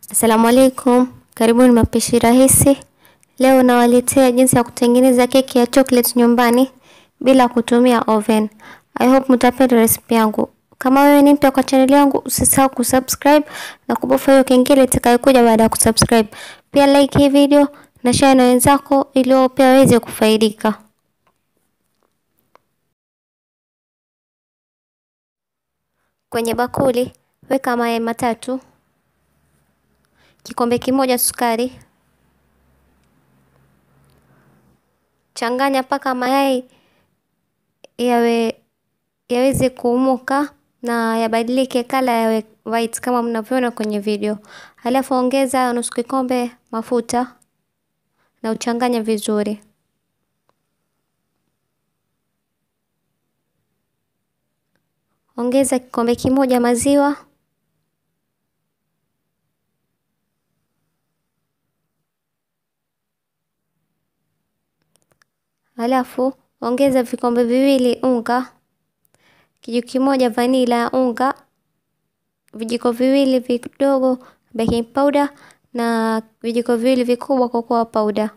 Asalamu alaikum, karibuni mapishi rahisi. Leo nawaletea jinsi ya kutengeneza keki ya chocolate nyumbani bila kutumia oven. I hope mtapenda recipe yangu. Kama wewe ni mpya kwa channel yangu, usisahau kusubscribe na kubofya hiyo kengele itakayokuja baada ya kusubscribe. Pia like hii video na share na wenzako ili wao pia waweze kufaidika. Kwenye bakuli weka mayai matatu, kikombe kimoja sukari, changanya mpaka mayai yawe yaweze kuumuka na yabadilike kala yawe white kama mnavyoona kwenye video. Halafu ongeza nusu kikombe mafuta na uchanganye vizuri. Ongeza kikombe kimoja maziwa. Halafu ongeza vikombe viwili unga, kijiko kimoja vanila ya unga, vijiko viwili vidogo baking powder na vijiko viwili vikubwa cocoa powder.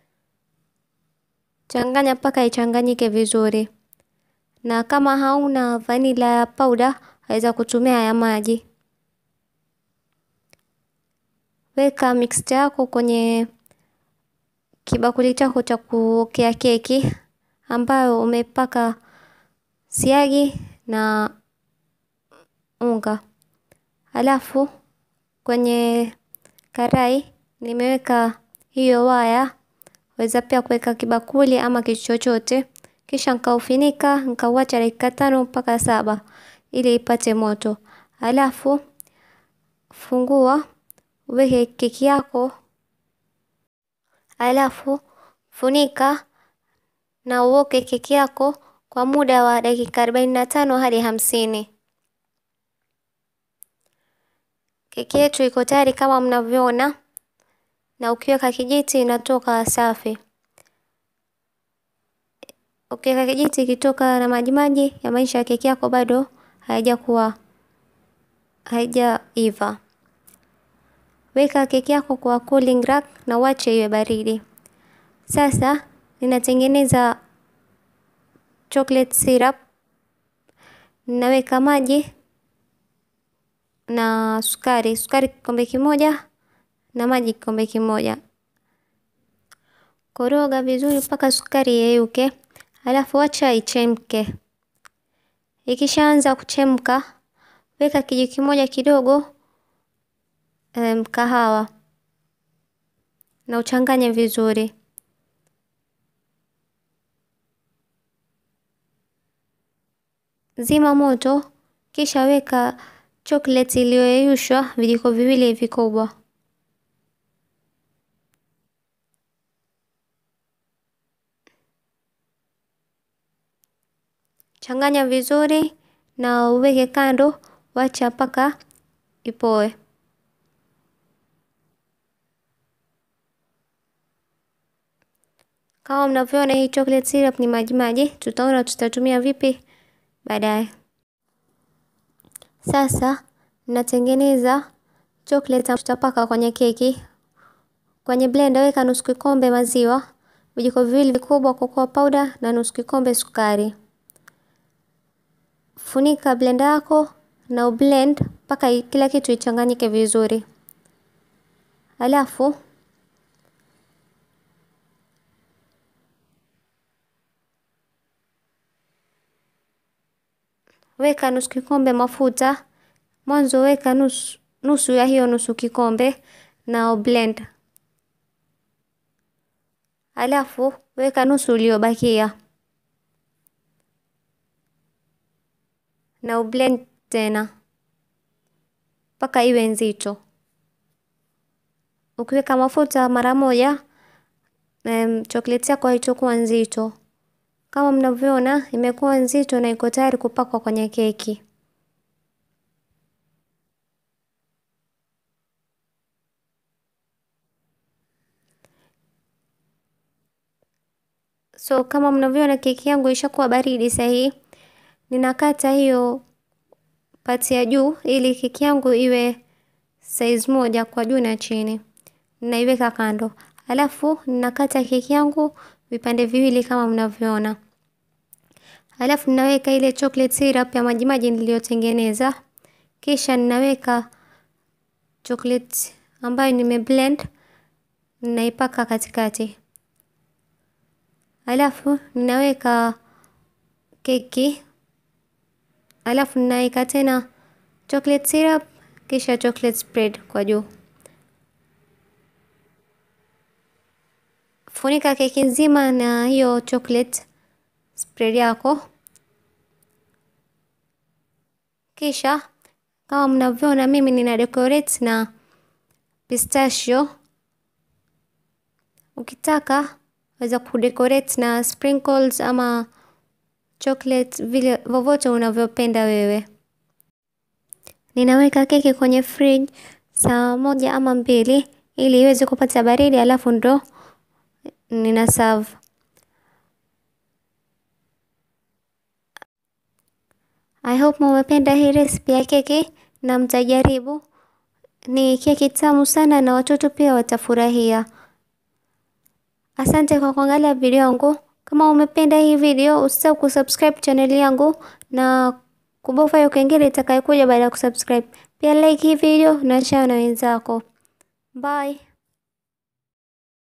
Changanya mpaka ichanganyike vizuri, na kama hauna vanila ya powder waweza kutumia ya maji. Weka mixture yako kwenye kibakuli chako cha kuokea keki ambayo umepaka siagi na unga. Halafu kwenye karai nimeweka hiyo waya, weza pia kuweka kibakuli ama kitu chochote, kisha nikaufinika nikauacha dakika tano mpaka saba ili ipate moto. Halafu fungua uweke keki yako, halafu funika na uoke keki yako kwa muda wa dakika arobaini na tano hadi hamsini. Keki yetu iko tayari kama mnavyoona, na ukiweka kijiti inatoka safi. Ukiweka kijiti ikitoka na majimaji ya maisha ya keki yako bado haijakuwa haijaiva. Weka keki yako kwa cooling rack na uache iwe baridi. Sasa ninatengeneza chocolate syrup. Ninaweka maji na sukari, sukari kikombe kimoja na maji kikombe kimoja. Koroga vizuri mpaka sukari yeyuke, halafu acha ichemke. Ikishaanza kuchemka, weka kijiko kimoja kidogo um, kahawa na uchanganye vizuri. Zima moto, kisha weka chocolate iliyoyeyushwa vijiko viwili vikubwa. Changanya vizuri na uweke kando, wacha mpaka ipoe. Kama mnavyoona hii chocolate syrup ni majimaji, tutaona tutatumia vipi baadaye. Sasa natengeneza chocolate tutapaka kwenye keki. Kwenye blender weka nusu kikombe maziwa, vijiko viwili vikubwa cocoa powder na nusu kikombe sukari. Funika blender yako na ublend mpaka kila kitu ichanganyike vizuri. Halafu weka nusu kikombe mafuta. Mwanzo weka nusu, nusu ya hiyo nusu kikombe na blend. Halafu weka nusu uliobakia na ublend tena mpaka iwe nzito. Ukiweka mafuta mara moja, um, chocolate yako haitakuwa nzito. Kama mnavyoona imekuwa nzito na iko tayari kupakwa kwenye keki. So kama mnavyoona keki yangu ishakuwa baridi sahihi, ninakata hiyo pati ya juu ili keki yangu iwe size moja kwa juu na chini, naiweka kando. Alafu ninakata keki yangu vipande viwili kama mnavyoona. Alafu ninaweka ile chocolate syrup ya majimaji niliyotengeneza, kisha ninaweka chocolate ambayo nimeblend, ninaipaka katikati. Alafu ninaweka keki, alafu ninaweka tena chocolate syrup, kisha chocolate spread kwa juu. Funika keki nzima na hiyo chocolate spread yako. Kisha kama mnavyoona, mimi nina decorate na pistachio. Ukitaka waweza kudecorate na sprinkles ama chocolate, vile vovote unavyopenda wewe. Ninaweka keki kwenye fridge saa moja ama mbili ili iweze kupata baridi, alafu ndo nina serve. I hope mumependa hii recipe ya keki na mtajaribu. Ni keki tamu sana na watoto pia watafurahia. Asante kwa kuangalia video yangu. Kama umependa hii video, usisahau kusubscribe channel yangu na kubofya hiyo kengele itakayokuja baada ya kusubscribe. Pia like hii video na share na wenzako. Bye.